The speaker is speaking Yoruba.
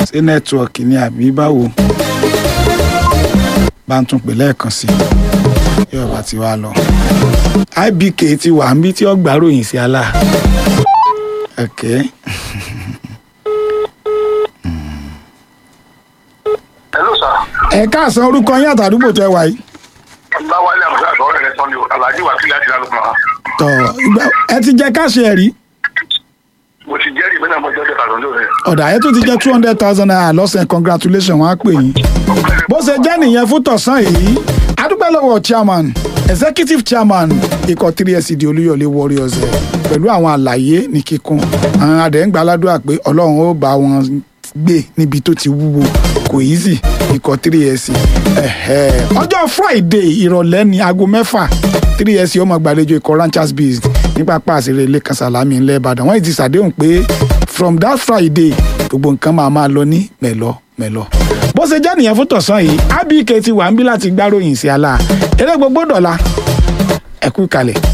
ṣé nẹ́tíwọ̀kì ni àbí báwo bá ń tún pè lẹ́ẹ̀kan sí i yóò bá ti wá lọ. ibk ti wà ń bí tí ó gbàròyìn sí àlà. okay. hello sir. ẹ káàsán orúkọ yín àtàdúgbò tẹ wáyé. ọláwálé àmọ́sá àtọ́rẹ́ rẹ sọ́ni o alájí wà sílẹ̀ àti lálùkùn náà. tọ ìgbà ẹ ti jẹ káṣí ẹ rí mo ti jẹ́rìí mẹ́ta mo jẹ́ ọjọ́ tàbí ọjọ́ rẹ̀. ọ̀dà ẹ tó ti jẹ two hundred thousand naira lọ́sẹ̀ congratulation wọn á pè yín. bó ṣe jẹ́ nìyẹn fún tọ̀sán yìí adúpẹ́ lọ́wọ́ chairman executive chairman ikọ̀ 3SCD olúyọ̀lé warriors ẹ̀ pẹ̀lú àwọn àlàyé ní kíkún àwọn àdéhùngbà aládùúrà pé ọlọ́run ó bá wọn gbé níbi tó ti wúwo kò easy ikọ̀ 3SC ẹ̀hẹ́. ọjọ́ friday ìrọ̀lẹ́ ní aago mẹ́fà 3SC ó máa gbàlejò ikọ̀ ranchers beast ní pápá àṣírí ilé kan sàlámì ńlẹ̀ ìbàdàn wọ́n ti ṣàdéhùn pé from that friday gbogbo nǹkan máa máa lọ ní mẹ́lọ mẹ́lọ bó ṣe jẹ́ nìyẹn fún tọ̀sán yìí abk ti wà ń bí láti gbáròyìn sí àlà eré gbogbo dọ̀la ẹ̀kú ìkàlẹ̀.